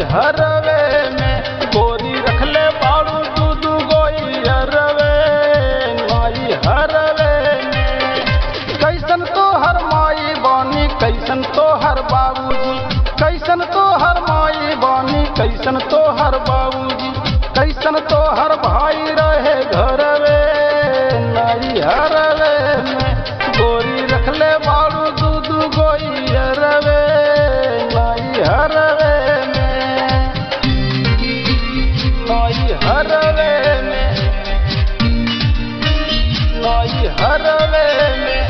हरवे में गोरी रखले बाड़ू दूध गोई हरवे नाई हरवे में कैसन तो हर माई बानी कैसन तो हर बाबूजी कैसन तो हर माई बानी कैसन तो हर बाबूजी कैसन तो हर भाई रहे घरवे नाई हरवे में गोरी रखले बाड़ू दूध गोई हरवे नाई हरवे में नाई हरवे में नाई हरवे में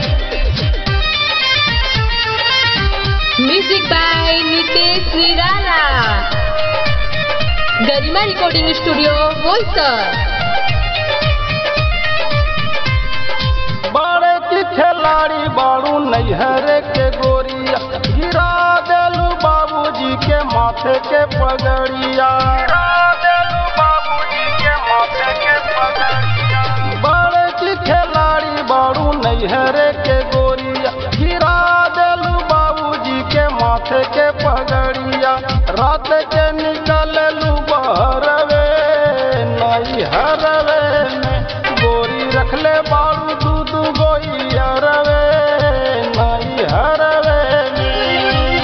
म्युझिक बाय नितेश निराला गरिमा रेकॉर्डिंग स्टुडिओ बोईसर बाड़े की खिलाड़ी बाड़ू नैहर के गोरिया गिरा देलू बाबूजी के माथे के पगड़िया बाड़े की खिलाड़ी बाड़ू नैहर के गोरिया गिरा देलू बाबूजी के माथे के पगड़िया रात के निकललू बहरवे नई हरवे में गोरी रखले बाड़ू दूध गोई हरवे नई हरवे में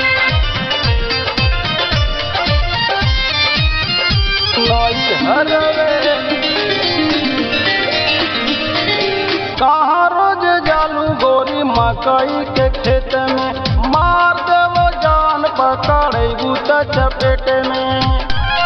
नई हरवे कहाँ रोज जालू गोरी मकई के खेत में मार देवो जान पकड़ेबू त चपेट में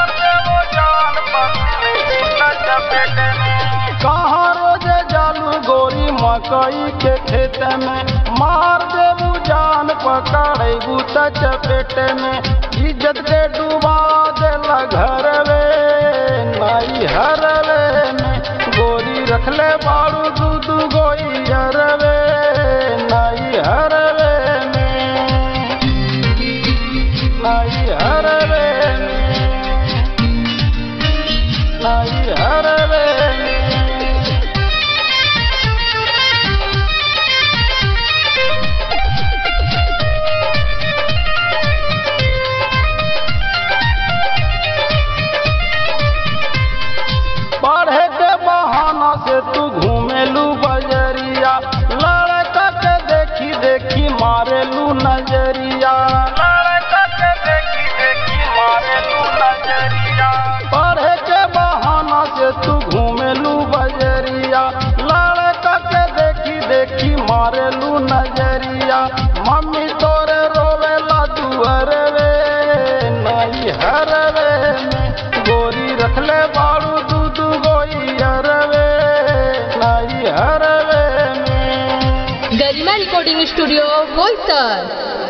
कहाँ रोज जालू गोरी मकई के खेत में मार देबू जान पकड़ेबू त चपेट में इज्जत के डूबा देला घरवे नाई हरवे में गोरी रखले बाड़ू दूध गोई हरवे नाई हरवे में नाई हरवे में नाई हरवे में पढ़े के बहाना से तू घूमेलू बजरिया लड़का के देखी देखी मारेलू नजरिया पढ़े के बहाना से तू घूमेलू बजरिया लड़का के देखी देखी मारेलू नजरिया मम्मी तोरे रोवेला दुअरवे नहीं हरवे में गोरी रखले बाड़ू दूध गोई हरवे नहीं हरवे में गरिमा रेकॉर्डिंग स्टुडिओ बोईसर